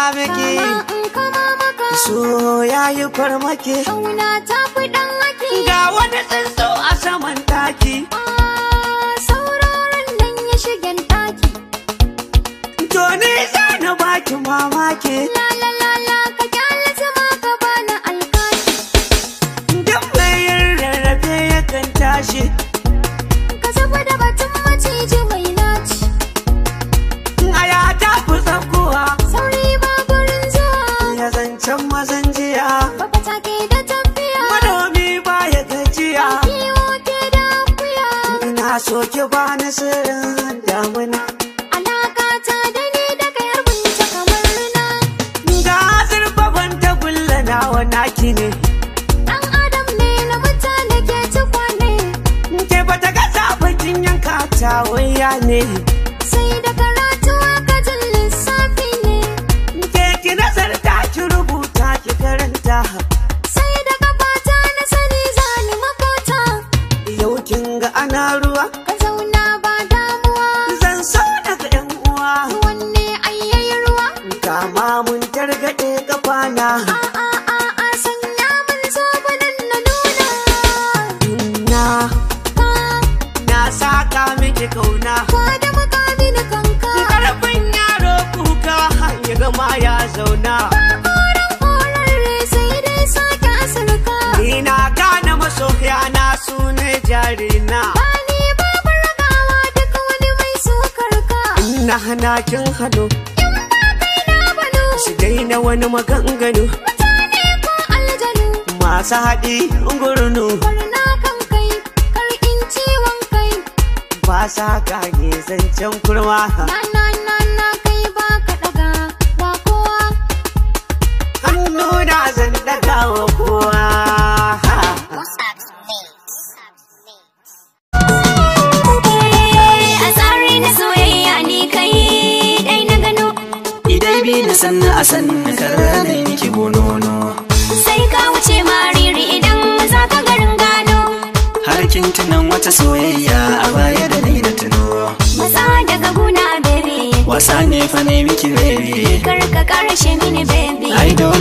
miki Kama in kama maka so yayi farmaki Kauna ta fi ɗan haki ga wani tsuntsu a saman taki Ah, Sauraron nan ya shigen ɗaki to ni za na baki mamaki La la la la ka kyale zama ka bani alkaki duk mai yin rarrafe yakan tashi Ka zuba da batun maciji mai naci aya ta fi tsakuwa Sauri ba gurin zuwa ya zancen mazan jiya Baba take da tafiya manomi baya gajiya Kiwo ke da akuya ina so ki bani sirrin damuna Alaka ta da ni da kai har mun ta kamar na ga zurfafan tagulla nawa naki ne Dan adam ne na mutane ke ci kwane ke bata ga bakin yanka ta waya ne Sai da karatu aka jin lissafi ne ke ki nazarta ki rubuta ki karanta Sai da gabata na sani zani makota yau kin ga ana ruwa Ka zauna ba damuwa zan so daga yan uwa Wanne ayyayi ruwa kama mun targaɗe kafana A a a a sanya mun zobanin na nuna na Ka na saka miki kauna ka da makamin kanka karfin yaro kuka ya gama ya zauna Koren korarre sai dai sake asirka ni na gane masoya na su ne jarina Bani babu ragawa duk wani mai sukar ka na hana kin hado In ba kai na bano su daina wani maganganu Mutane ko aljanu masu haɗi gurnu Barna kan kai kar in ciwon kai ba sa gane zancen kurma Na na na na kai ba ka daga ba kowa hannu na zan daga wa kowa A tsari na soyayya ni kai dai na gano Idai bi na sanna a sanna kara da miki bonono Sai ka wuce mariri idan za ka garin gano Har kin tunan wata soyayya a baya da ni da tuno Matsa daga guna baby Wasa ne fa ne miki baby Kar ka karshe mini baby Ai dole